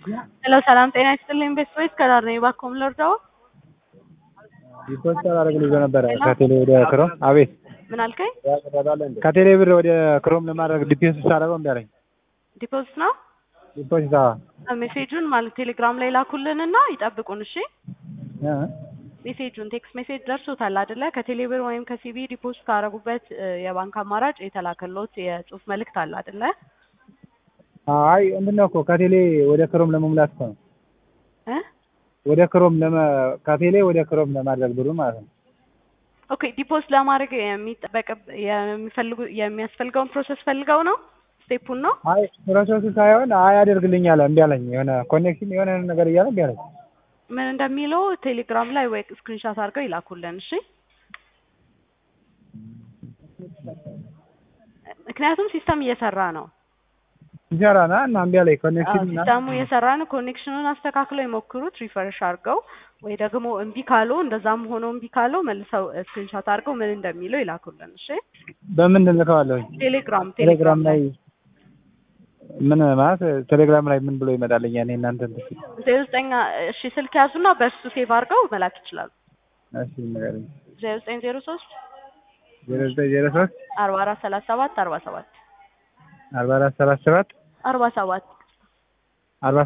ሄሎ ሰላም ጤና ይስጥልኝ ቤተሰቦች ከዳር ነኝ እባክዎ ምን ልርዳዎ? ዲፖዚት አላደርግልኝ ብሎ ነበረ ከቴሌ ወደ ክሮም። አቤት ምን አልከኝ? ከቴሌ ብር ወደ ክሮም ለማድረግ ዲፖዚት ሳደርገው እምቢ አለኝ። ዲፖዚት ነው ዲፖዚት አዎ ሜሴጁን ማለት ቴሌግራም ላይ ላኩልንና ይጠብቁን እሺ። እ ሜሴጁን ቴክስት ሜሴጅ ደርሶታል አይደለ? ከቴሌ ብር ወይም ከሲቢ ዲፖዚት ካደረጉበት እ የባንክ አማራጭ የተላከሎት የጽሁፍ መልእክት አለ አይደለ? አይ ምንድን ነው እኮ ከቴሌ ወደ ክሮም ለመሙላት እኮ ነው። እ ወደ ክሮም ለመ ከቴሌ ወደ ክሮም ለማድረግ ብሩ ማለት ነው። ኦኬ ዲፖዚት ለማድረግ የሚጠበቅ የሚፈልጉ የሚያስፈልገውን ፕሮሰስ ፈልገው ነው ስቴፑን ነው አይ ፕሮሰሱ ሳይሆን አይ አደርግልኝ አለ እምቢ አለኝ። የሆነ ኮኔክሽን የሆነ ነገር እያለ እምቢ አለኝ። ምን እንደሚለው ቴሌግራም ላይ ወይ ስክሪንሻት አድርገው ይላኩልን እሺ። ምክንያቱም ሲስተም እየሰራ ነው ይሰራና እና እምቢ አለኝ ኮኔክሽን እና ሲስተሙ እየሰራ ነው። ኮኔክሽኑን አስተካክለው ይሞክሩት ሪፈርሽ አድርገው ወይ ደግሞ እምቢ ካለው እንደዛም ሆኖ እምቢ ካለው መልሰው ስክሪንሻት አድርገው ምን እንደሚለው ይላኩልን እሺ። በምን እልከዋለሁኝ? ቴሌግራም ቴሌግራም ላይ ምን ማለት ቴሌግራም ላይ ምን ብሎ ይመጣልኛል? እኔ እናንተ እንትን ዜሮ ዘጠኝ እሺ ስልክ ያዙና በእሱ ሴቭ አድርገው መላክ ይችላሉ። እሺ ንገረኝ። ዜሮ ዘጠኝ ዜሮ ሶስት ዜሮ ዘጠኝ ዜሮ ሶስት አርባ አራት ሰላሳ ሰባት አርባ ሰባት አርባ አራት ሰላሳ ሰባት አርባ ሰባት